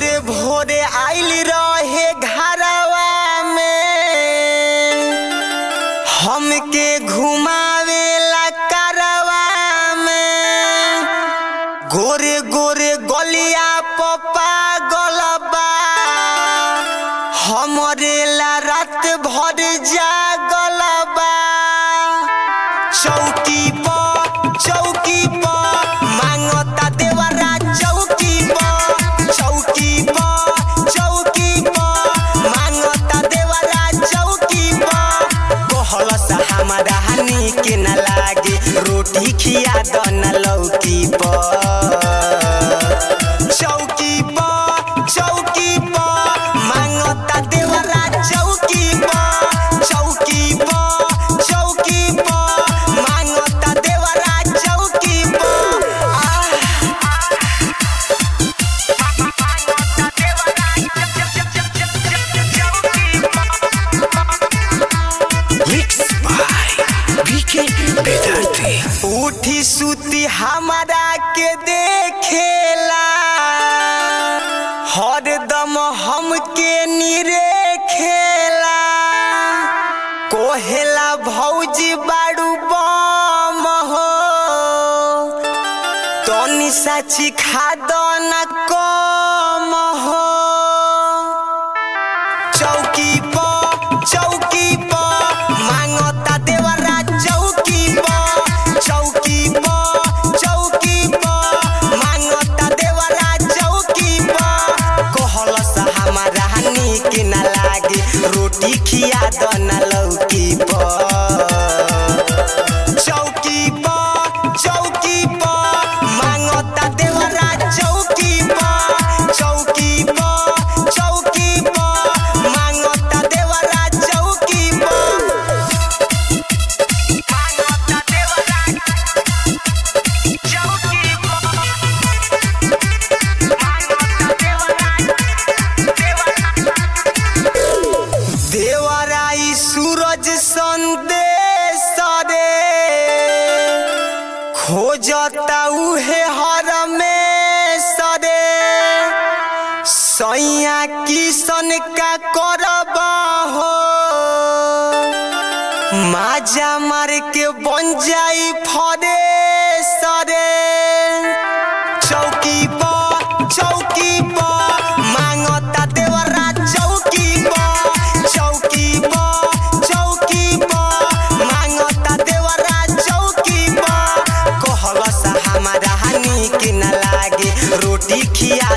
भोरे भोरे आइल रहे घरवा में हमके घुमावेला करवा में गोरे गोरे गलिया पपा गलबा हमरे ला रात भर जागलबा चौकी पर चौकी पर मांगता देवरा चौकी पर चौकी पर चौकी पर मांगता देवरा चौकी पर कहलस हमारा हनी के न लागे रोटी खिया द न लौकी पर चौकी पर चौकी पर मांगता देवरा चौकी पर चौकी पर चौकी पर मांगता देवरा चौकी पर आह Mixed by VK Bedarte. उठी सुती हमारा के देखेला हरदम हमके निरे खेला कोहेला भौजी बाड़ू बम हो तनी साची खाद न कम हो चौकी पर चौकी पर मांगता देवरा चौकी पर चौकी पर चौकी पर मांगता देवरा चौकी पर कहलस हमारा नीक न लागे रोटी खिया द न लौकी पर चौकी पर चौकी पर मांगता देवरा चौकी पर चौकी पर चौकी पर मांगता देवरा चौकी पर देवराई सूरज संदेश रे खोजता उहे हर में सरे सैया किसन का करब हो माजा मार के बन जाई फरे सरे चौकी पर चौकी पर मांगता देवरा चौकी पर चौकी पर चौकी पर मांगता देवरा चौकी पर कहलस हमारा हनी के न लागे रोटी खिया